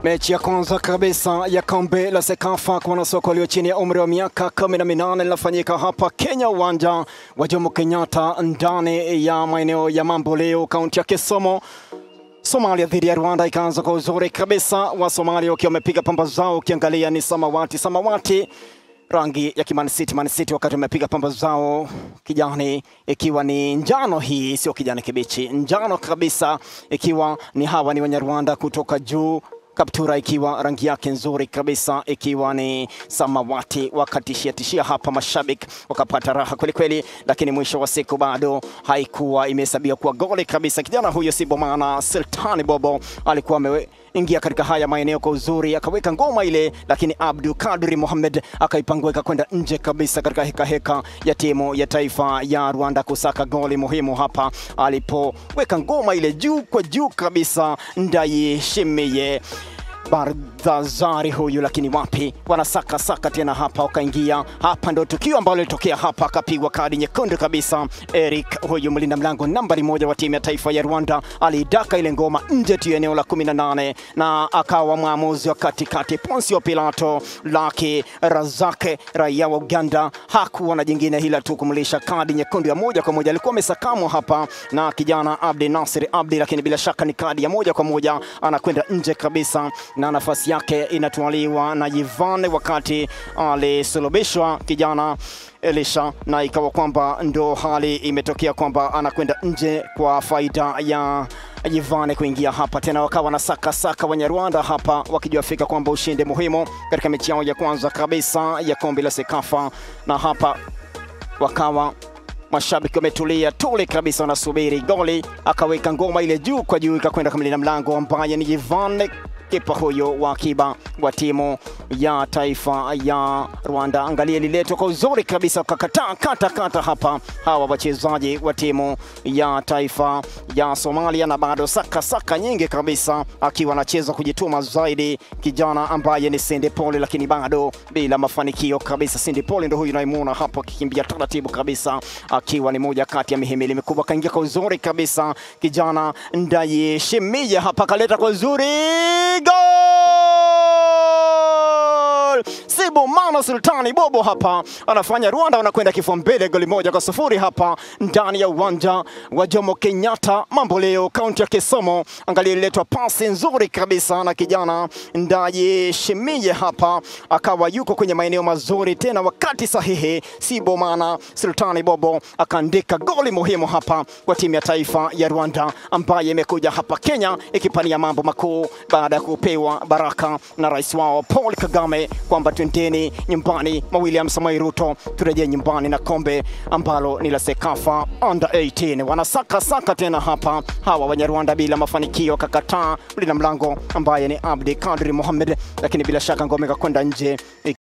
Mechi ya kwanza kabisa ya kombe la Sekafa kwa wanasoka walio chini ya umri wa miaka kumi na minane linafanyika hapa Kenya, uwanja wa Jomo Kenyatta ndani ya maeneo ya Mamboleo, kaunti ya Kisumu. Somalia dhidi ya Rwanda ikaanza kwa uzuri kabisa, wa Somalia wakiwa wamepiga pamba zao, ukiangalia ni samawati samawati rangi ya Man City, Man City wakati wamepiga pamba zao kijani, ikiwa ni njano. Hii sio kijani kibichi, njano kabisa, ikiwa ni hawa ni Wanyarwanda kutoka juu kaptura ikiwa rangi yake nzuri kabisa ikiwa ni samawati, wakatishia tishia hapa, mashabiki wakapata raha kweli kweli, lakini mwisho wa siku bado haikuwa imehesabiwa kuwa goli kabisa. Kijana huyo si Bomana Sultani Bobo alikuwa ameingia katika haya maeneo kwa uzuri, akaweka ngoma ile, lakini Abdu Kadri Mohamed akaipangueka kwenda nje kabisa katika heka heka ya timu ya taifa ya Rwanda kusaka goli muhimu hapa, alipoweka ngoma ile juu kwa juu kabisa, Ndayishimiye Bardhazari huyu, lakini wapi, wanasaka saka tena hapa, wakaingia hapa. Ndo tukio ambalo lilitokea hapa, akapigwa kadi nyekundu kabisa. Eric huyu mlinda mlango nambari moja wa timu ya taifa ya Rwanda alidaka ile ngoma nje tu eneo la 18 na akawa mwamuzi wa katikati Ponsio Pilato Laki Razake, raia wa Uganda, hakuwa na jingine hila tu kumlisha kadi nyekundu ya moja kwa moja. Alikuwa amesakamwa hapa na kijana Abdi Nasir Abdi, lakini bila shaka ni kadi ya moja kwa moja, anakwenda nje kabisa na nafasi yake inatwaliwa na Yivan wakati alisulubishwa kijana Elisha, na ikawa kwamba ndo hali imetokea kwamba anakwenda nje kwa faida ya Yivane kuingia hapa tena, wakawa na saka saka Wanyarwanda hapa wakijua fika kwamba ushindi muhimu katika mechi yao ya kwanza kabisa ya kombe la Sekafa, na hapa wakawa mashabiki wametulia tuli kabisa, wanasubiri goli. Akaweka ngoma ile juu kwa juu, ikakwenda kamili na mlango ambaye ni Yivane kipa huyo wa akiba wa timu ya taifa ya Rwanda. Angalia liletwa kwa uzuri kabisa, wakakataa kata kata hapa hawa wachezaji wa timu ya taifa ya Somalia, na bado saka saka nyingi kabisa, akiwa anacheza kujituma zaidi kijana ambaye ni Sinde Pole, lakini bado bila mafanikio kabisa. Sinde Pole ndio huyu unaimuona hapo akikimbia taratibu kabisa, akiwa ni moja kati ya mihimili mikubwa. Kaingia kwa uzuri kabisa kijana Ndayishimiye hapa, kaleta kwa uzuri Gol! Sibu Mano Sultani Bobo hapa anafanya Rwanda wanakwenda kifua mbele goli moja kwa sufuri hapa ndani ya uwanja wa Jomo Kenyatta Mamboleo, kaunti ya Kisumu. Angalia, ililetwa pasi nzuri kabisa na kijana Ndayishimiye hapa, akawa yuko kwenye maeneo mazuri tena wakati sahihi. Sibu Mana Sultani Bobo akaandika goli muhimu hapa kwa timu ya taifa ya Rwanda ambaye imekuja hapa Kenya ikipania mambo makuu baada ya kupewa baraka na rais wao Paul Kagame kwamba twendeni nyumbani mwa William Samoei Ruto, turejee nyumbani na kombe ambalo ni la Sekafa under 18. Wanasaka saka tena hapa hawa Wanyarwanda bila mafanikio, wakakataa mlinda mlango ambaye ni Abdi Kadri Mohamed, lakini bila shaka ngome ikakwenda nje